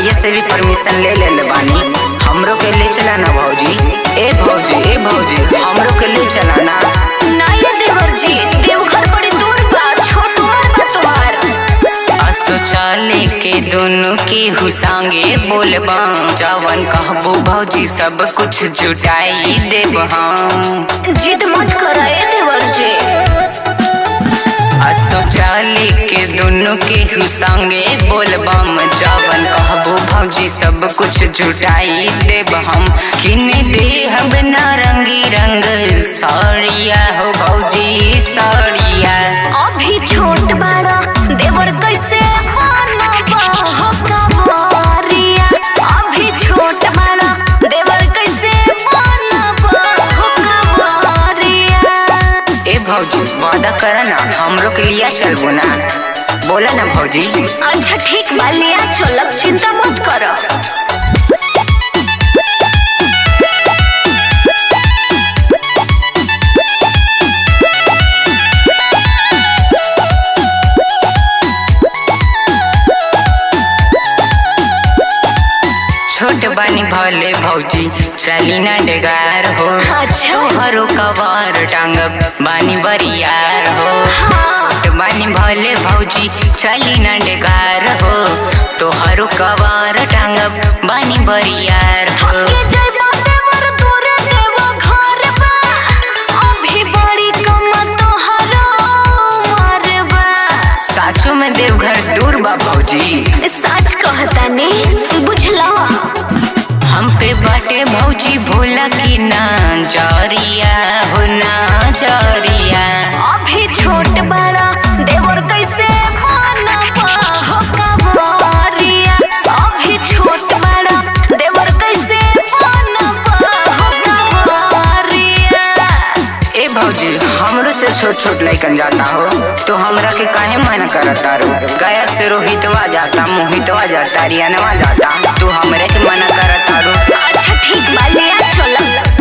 भैया से भी परमिशन ले ले बानी हमरो के ले चला ना भौजी ए भौजी ए भौजी हमरो के ले चला ना ना ये देवर जी देवघर बड़ी दूर बा छोट उम्र बा तुम्हार असो चले के दोनों की हुसांगे बोलबा जवन कहबो भौजी सब कुछ जुटाई देब हम जिद मत कर ए देवर जी असो चले के दोनों के हुसांगे बोलबम जवन कहबो भौजी सब कुछ जुटाई देब हम किने दे हम नारंगी रंग साड़िया हो भौजी साड़िया अभी छोट बाड़ा देवर कैसे मानबा हो कवारिया अभी छोट बाड़ा देवर कैसे मानबा हो कवारिया ए भौजी वादा करा ना हमरो के लिया चलबो ना बोला ना भौजी अच्छा ठीक बा लिया चलब चिंता मत करो छोट बानी भले भौजी चली ना डेगार हो अच्छा। तोहरो कवार टांगब बानी बरियार हो हाँ छोट बानी भले भौजी चली ना डेगार हो तोहरो कवार टांगब बानी बरियार हो थके जइबा देवर दूरे देवा घर बा अभी बड़ी कम तोहरो उमर बा साचो में देवघर दूर बा भौजी सच कहतानी बुझला हम पे बाटे भौजी भोला की ना जरिया हो ना जरिया अभी छोट बड़ा देवर कैसे मानबा हो कवारिया अभी छोट बड़ा देवर कैसे मानबा हो कवारिया ए भौजी हमरो से छोट छोट लइकन जाता हो तो हमरा के काहे मना करता रो गया से रोहितवा जाता मोहितवा जाता रियानवा जाता तू हमरे के मना करता रो अच्छा ठीक बा लिया चलब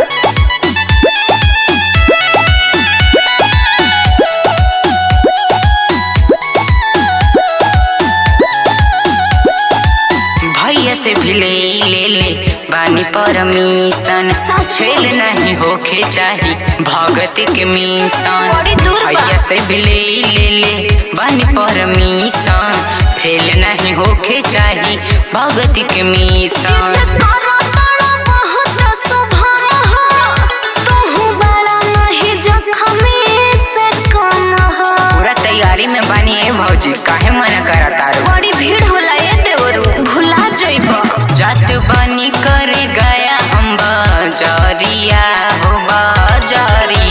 भैया से भी ले ले ले बानी परमिशन छेल नहीं होखे चाही भगत के मिशन बड़ी दूर बा। भैया से भी ले ले ले बानी परमिशन फेल नहीं होखे चाही भगत के मिशन जिद करो तोड़ा बहुत सुभान हो तू बड़ा नहीं जख्मी से कम हो पूरा तैयारी में बानी ए भौजी काहे मना करता रो बड़ी भीड़ होला ये देवरू भुला जइबो जात बानी करे गया हम बाजरिया हो बाजरिया